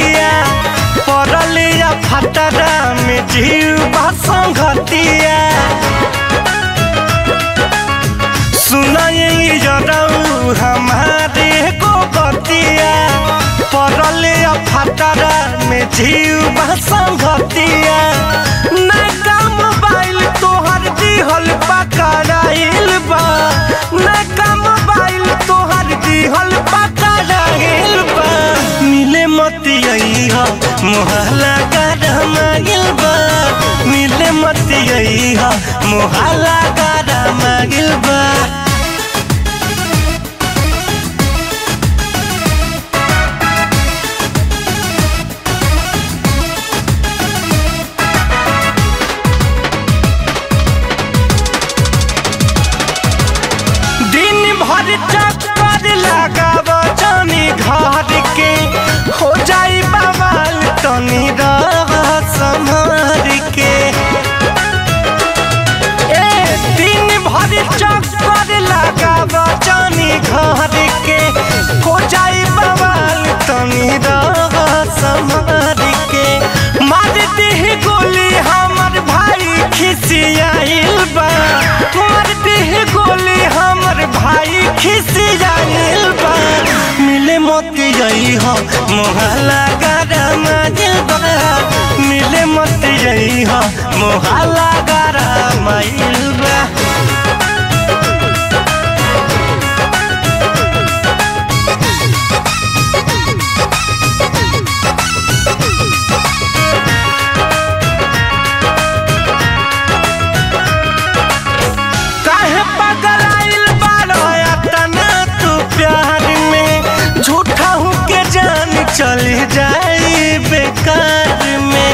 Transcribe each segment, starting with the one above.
संगतिया परलिया फतरा में जीव संगतिया सुनाई जरऊ हमारे को बतिया परलिया फतरा में जीव संगतिया नैका मोबाइल तोहर दिहल पकड़ाइल बा नैका मोबाइल तोहर दिहल पकड़ाइल बा मिले मतियई ह मोहला गरमाइल बा मिले मतियई ह मोहला गरमाइल बा दिन भर चक्कर लगाव जानी घर के हो जाई बवाल तनी रह संभर के ए दिन भर चक्कर लगाव जानी घर के हो जाई बवाल तनी रह संभर के मार दीह गोली हमर भाई खिसियाइल बा मार दीह गोली हमर भाई खिसियाइल बा मिले मोती जई हो मोहला गरम बा मिले मोती जई हो मोहला गरम बा काहे पगलाइल बारो तना तू प्यार में झूठा हूँ के जान चली जाई बेकार में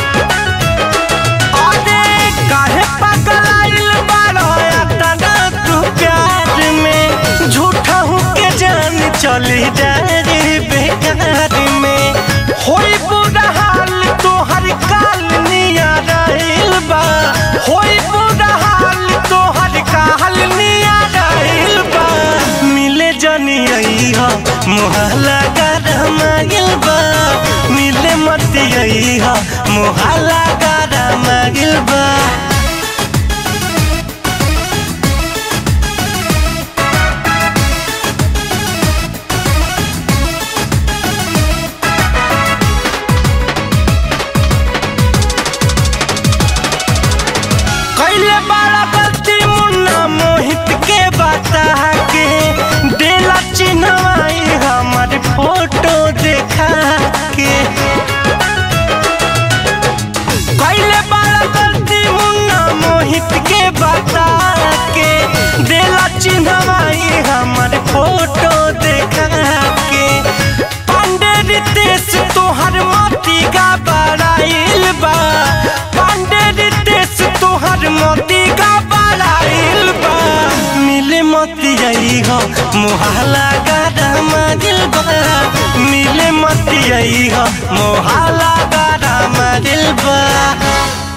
अरे काहे पगलाइल बारो तना तू प्यार में झूठा हूँ के जान चली जाई बेकार में होई बुरा हाल तोहर काल निया रहिल बा होई बुरा हाल तोहर काल निया रहिल बा मिले जनी आई हो मोहला गरमाइल बा मिले मत आई हो मोहला गरमाइल बा कैले बड़ा गलती मुन्ना मोहित के बता के देला चिन्हवाई हमर फोटो देखा के कैले बड़ा गलती मुन्ना मोहित के बता के देला चिन्हवाई हमर फोटो देखा के पांडे रितेश तोहर मोती का बड़ाइल बा पांडे रितेश तोहर मोती का बड़ाइल बा मिले मोती आई हो मोहला गरम दिल बा मिले मोती आई हो मोहला गरम दिल बा